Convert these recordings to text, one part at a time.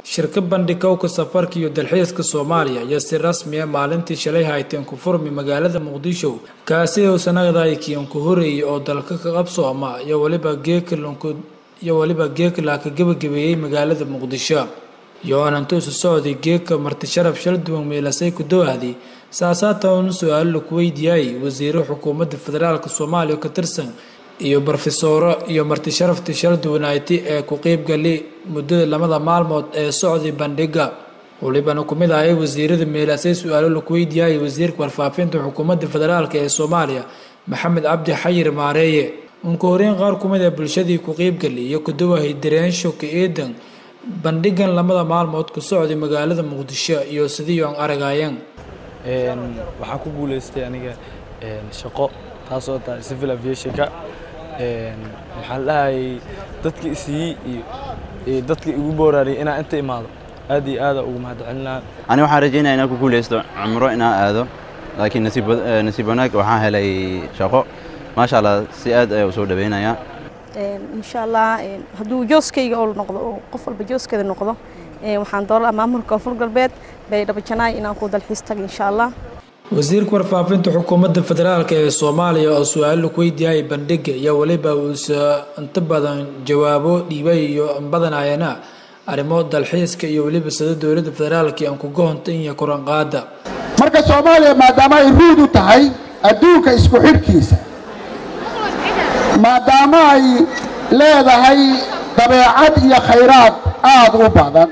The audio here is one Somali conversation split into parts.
shirka bandhigowka safarka iyo dalxiiska soomaaliya ayaa si rasmi ah maalintii shalay hayteen ku furmi magaalada muqdisho kaasi oo sanadaay kiyanku horeeyay oo dalka ka qabsooma iyo waliba geekalonku iyo waliba geekala ka gebagabeeyey magaalada muqdisho yo-aanantuusu socday geeka marti sharaf shal duwan meelasay ku dowahday saasaatan su-aalo laku weydiiyay wasiiro xukuumadda federaalk soomaaliya ka tirsan iyo brofesoro iyo marti sharaftii shal duwanayti ee ku qeybgali muddada lamada maalmood ee socday bandhiga walibana ku mid ahay wasiirada meelasay su-aalo laku weydiiyay wasiirka warfaafinta xukuumadda federaalk ee soomaaliya maxamed cabdi xayir maareeye unka horeyn qaar ku mid a bulshadii ku qeybgali iyo ku dawahay dareensho ka eedan bandhigan lamada maalmood ku socday magaalada muqdisho iyo sidii aan aragayeen waxaan ku guuleystay aniga shaqo taasoo tahay civil aviationka maxaa la dhahayay dadka isiiyey iyo dadka igu booraariyay inaan inta imaado aad iyo aada ugu mahadcelinaa ani waxaan rajaynaya inaan ku guulaysto cumro inaan aado laakiin nasiib wanaag waxaan helay shaqo maasha allah si aad ayaa u soo dhaweynayaa insha allah hadduu jooskayga oo noqdo oo qof walba jooskeeda noqdo waxaan doolaa maamulka koonfur galbeed bay dhabajanaay inaan ku dalxiis taga insha allah wasiirka warfaafinta xukuumadda federaalk ee soomaaliya oo su-aalo laku weydiiyay bandhiga iyo weliba uusa inta badan jawaabo dhiibay iyo badanayana arrimo dalxiiska iyo weliba sida dowladda federaalk aan kuga honta iyo koranqaada marka soomaaliya maadaama ay ruud u tahay adduunka isku xidhkiisa maadaama ay leedahay dabeecad iyo khayraad aada u badan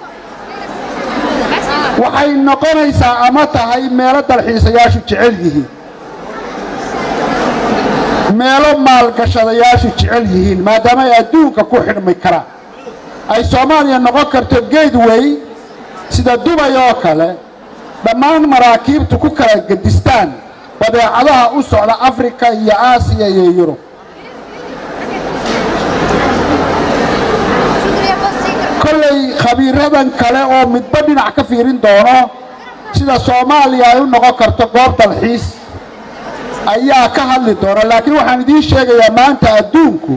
waxay noqonaysaa ama tahay meelo dalxiisayaashu jecel yihiin meelo maalgashadayaashu jecel yihiin maadaama ay adduunka ku xidhmi karaan ay soomaaliya noqon karto geedway sida dubay oo kale dhammaan maraakiibtu ku kala gedistaan badeecadaha u socda afrika iyo aasiya iyo yurub kolley khabiiradan kale oo midba dhinac ka fiirin doono sida soomaaliya ay u noqon karto goob dalxiis ayaa ka hadli doona laakiin waxaan idiin sheegayaa maanta adduunku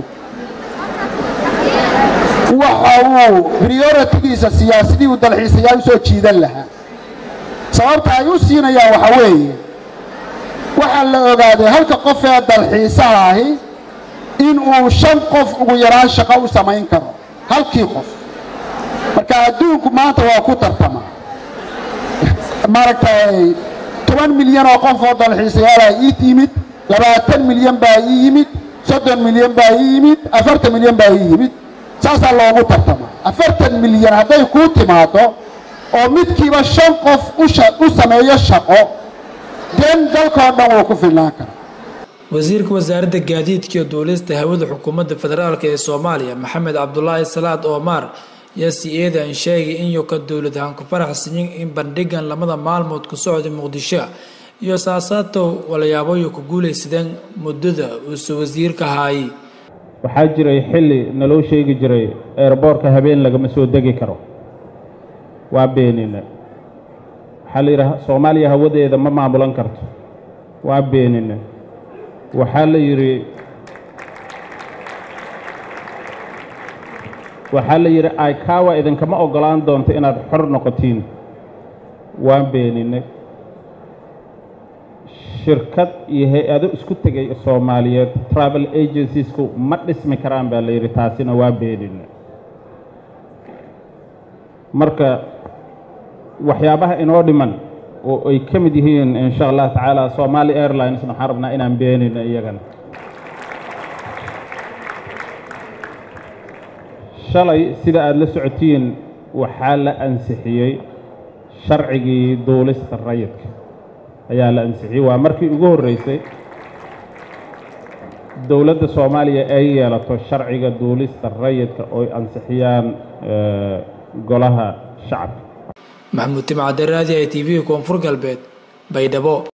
waxa uu prioritigiisa siyaasadii uu dalxiisayaal u soo jiidan lahaa sababta ay u siinayaan waxa weeye waxaa la ogaaday halka qof ee dalxiisaha ahi in uu shan qof ugu yaraan shaqo u samayn karo halkii qof marka adduunku maanta waa ku tartama maaragtay toban milyan oo qof oo dalxiisayaala ii yimid labaatan milyan baa ii yimid soddon milyan baa ii yimid afartan milyan baa ii yimid saasaa loogu tartama afartan milyan hadday kuu timaado oo midkiiba shan qof u sameeyo shaqo den dalkao dhan wuu ku filnaan karaa wasiirka wasaaradda gaadiidka iyo duulista hawada xukuumadda federaalk ee soomaaliya maxamed cabdulaahi salaad oomar yaa si eedan sheegay in yoka dowlad ahaan ku faraxsanyin in bandhigan lamada maalmood ku socday muqdisho iyo saasaatow walayaaboyo ku guulaysadeen muddada uuse wasiirka haayay waxaa jiray xilli naloo sheegi jiray eerboorka habeen lagama soo degi karo waa beenine waxaa la yidhaha soomaaliya hawadeeda ma maamulan karto waa beenine waxaa la yidhi waxaa la yidhi aikawa idinkama oggolaan doonto inaad xor noqotiin waan beenine shirkad iyo hay-ado isku tegay soomaaliyeed travel agenciesku ma dhismi karaan baa la yidhi taasina waa beenine marka waxyaabaha inoo dhiman oo ay ka mid yihiin insha allah tacaala somali airlinesna waxaan rabnaa inaan beenino iyagana shalay sida aada la socotiin waxaa la ansixiyey sharcigii duulista rayidka ayaa la ansixiyey waa markii ugu horreysay dowladda soomaaliya ay yeelato sharciga duulista rayidka ooy ansixiyaan golaha shacabka maxamuud timcadaraadi i t v koonfur galbeed baydhabo